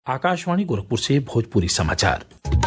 आकाशवाणी गोरखपुर से भोजपुरी समाचार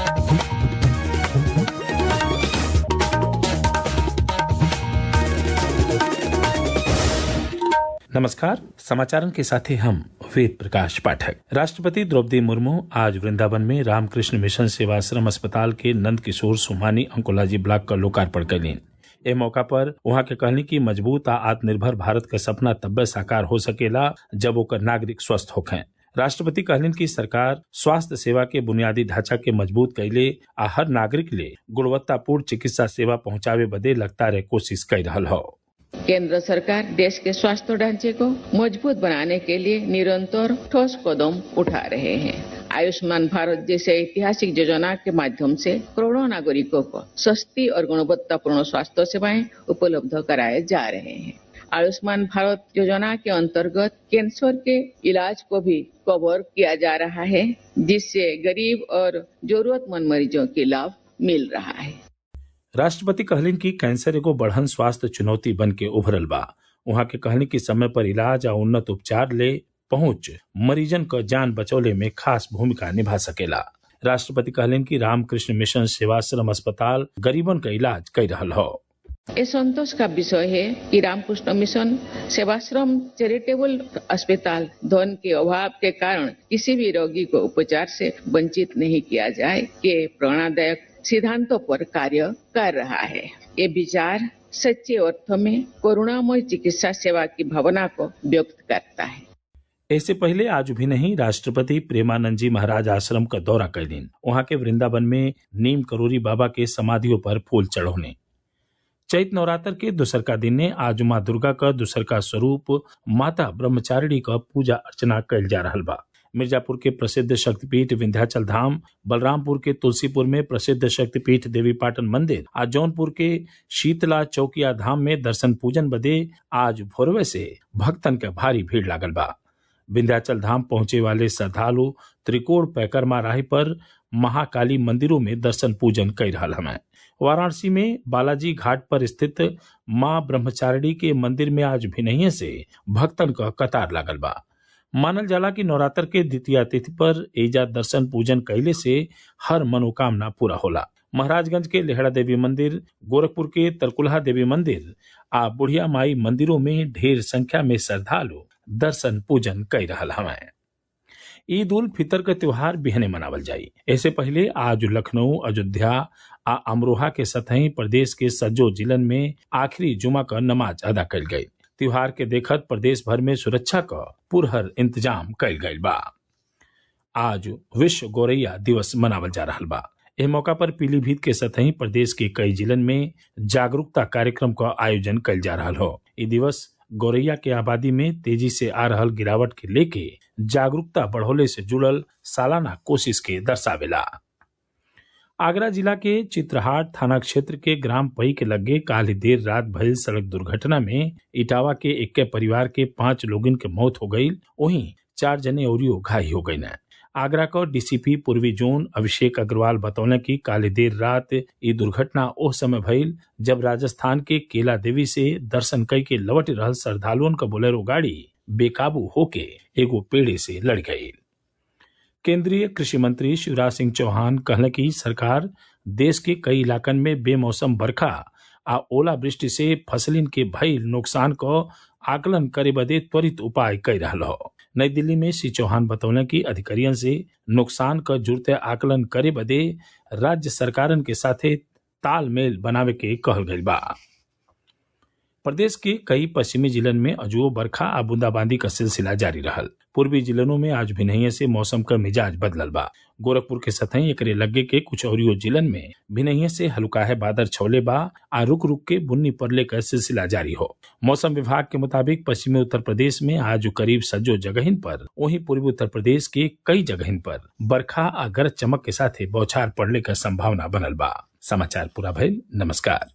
नमस्कार समाचारन के साथ हैं हम वेद प्रकाश पाठक राष्ट्रपति द्रौपदी मुर्मू आज वृंदावन में रामकृष्ण मिशन सेवाश्रम अस्पताल के नंद किशोर सुमानी अंकोलॉजी ब्लॉक का लोकार्पण करें ए मौका पर वहां के कहनी की मजबूत आ आत्मनिर्भर भारत का सपना तब्बे साकार हो सकेला जब ओकर नागरिक स्वस्थ होखें राष्ट्रपति कहलिन की सरकार स्वास्थ्य सेवा के बुनियादी ढांचा के मजबूत कैले आ हर नागरिक ले गुणवत्तापूर्ण चिकित्सा सेवा पहुंचावे बदे लगातार कोशिश कर रहा हो केंद्र सरकार देश के स्वास्थ्य ढांचे को मजबूत बनाने के लिए निरंतर ठोस कदम उठा रहे हैं आयुष्मान भारत जैसे ऐतिहासिक योजना के माध्यम से करोड़ों नागरिकों को सस्ती और गुणवत्तापूर्ण स्वास्थ्य सेवाएं उपलब्ध कराए जा रहे हैं आयुष्मान भारत योजना के अंतर्गत कैंसर के इलाज को भी कवर किया जा रहा है जिससे गरीब और जरूरतमंद मरीजों के लाभ मिल रहा है राष्ट्रपति कहलिन की कैंसर एगो बढ़न स्वास्थ्य चुनौती बन के उभरल बा वहां के कहनी की समय पर इलाज और उन्नत उपचार ले पहुंच मरीजन क जान बचौले में खास भूमिका निभा सकेला राष्ट्रपति कहलिन की रामकृष्ण मिशन सेवाश्रम अस्पताल गरीबन का इलाज कर रहा हो ये संतोष का विषय है कि रामकृष्ण मिशन सेवाश्रम चैरिटेबल अस्पताल धन के अभाव के कारण किसी भी रोगी को उपचार से वंचित नहीं किया जाए के प्रेरणादायक सिद्धांतों पर कार्य कर रहा है ये विचार सच्चे अर्थ में करुणामय चिकित्सा सेवा की भावना को व्यक्त करता है इससे पहले आज भी नहीं राष्ट्रपति प्रेमानंद जी महाराज आश्रम का दौरा कर दिन वहां के वृंदावन में नीम करोरी बाबा के समाधियों पर फूल चढ़ौने चैत नवरात्र के दूसरका दिन ने आज माँ दुर्गा का दूसरका स्वरूप माता ब्रह्मचारिणी का पूजा अर्चना कल जा रहा बा मिर्जापुर के प्रसिद्ध शक्तिपीठ विंध्याचल धाम बलरामपुर के तुलसीपुर में प्रसिद्ध शक्तिपीठ देवी पाटन मंदिर आज जौनपुर के शीतला चौकिया धाम में दर्शन पूजन बदे आज भोरवे से भक्तन के भारी भीड़ लागल बा विंध्याचल धाम पहुंचे वाले श्रद्धालु त्रिकोण पैकरमा राही पर महाकाली मंदिरों में दर्शन पूजन कर रहा हमें वाराणसी में बालाजी घाट पर स्थित मां ब्रह्मचारिणी के मंदिर में आज भिनहिए से भक्तन का कतार लागल बा मानल जाला कि नवरात्र के द्वितीय तिथि पर एजा दर्शन पूजन कैले से हर मनोकामना पूरा होला महाराजगंज के लेहड़ा देवी मंदिर गोरखपुर के तरकुलहा देवी मंदिर आ बुढ़िया माई मंदिरों में ढेर संख्या में श्रद्धालु दर्शन पूजन कर रहा हमें ईद उल फितर का त्योहार बिहने मनावल जाई ऐसे पहले आज लखनऊ अयोध्या आ अमरोहा के सतही प्रदेश के सज्जो जिलन में आखिरी जुमा का नमाज अदा कल गई त्योहार के देखत प्रदेश भर में सुरक्षा का पुरहर इंतजाम कल गई बा आज विश्व गौरैया दिवस मनावल जा रहा बा एह मौका पर पीलीभीत के सतही प्रदेश के कई जिलन में जागरूकता कार्यक्रम का आयोजन कल जा रहा हो ये दिवस गौरैया के आबादी में तेजी से आ रहल गिरावट के लेके जागरूकता बढ़ोले से जुड़ल सालाना कोशिश के दर्शावेला आगरा जिला के चित्रहाट थाना क्षेत्र के ग्राम पई के लगे काल देर रात भइल सड़क दुर्घटना में इटावा के इक्के परिवार के पांच लोगन के मौत हो गई वहीं चार जने औरियो घायल हो गई आगरा का डीसीपी पूर्वी जोन अभिषेक अग्रवाल बतौले की काले देर रात ये दुर्घटना ओह समय भइल जब राजस्थान के केला देवी से दर्शन कई के लौट रहल श्रद्धालुओं का बोलेरो गाड़ी बेकाबू होके एगो पेड़े से लड़ गई केंद्रीय कृषि मंत्री शिवराज सिंह चौहान कहले की सरकार देश के कई इलाकन में बेमौसम बरखा आ ओलावृष्टि से फसलिन के भइल नुकसान को आकलन करे बदे त्वरित उपाय कर रहा हो नई दिल्ली में श्री चौहान बतौले कि अधिकारियों से नुकसान का जुड़ते आकलन करे बदे राज्य सरकारन के साथे तालमेल बनावे के कहल गई बा प्रदेश के कई पश्चिमी जिलन में अजुओ बरखा आ बूंदाबांदी का सिलसिला जारी रहल पूर्वी जिलों में आज भिनहिए से मौसम का मिजाज बदलल बा गोरखपुर के सतही एकरे लगे के कुछ औरियो जिलन में भिनहिए से हल्का है बादर छौले बा आ रुक रुक के बुन्नी पड़ले का सिलसिला जारी हो मौसम विभाग के मुताबिक पश्चिमी उत्तर प्रदेश में आज करीब सज्जो जगहिन पर वहीं पूर्वी उत्तर प्रदेश के कई जगहिन पर बरखा आ गरज चमक के साथ बौछार पड़ने का संभावना बनल बा समाचार पूरा भइल नमस्कार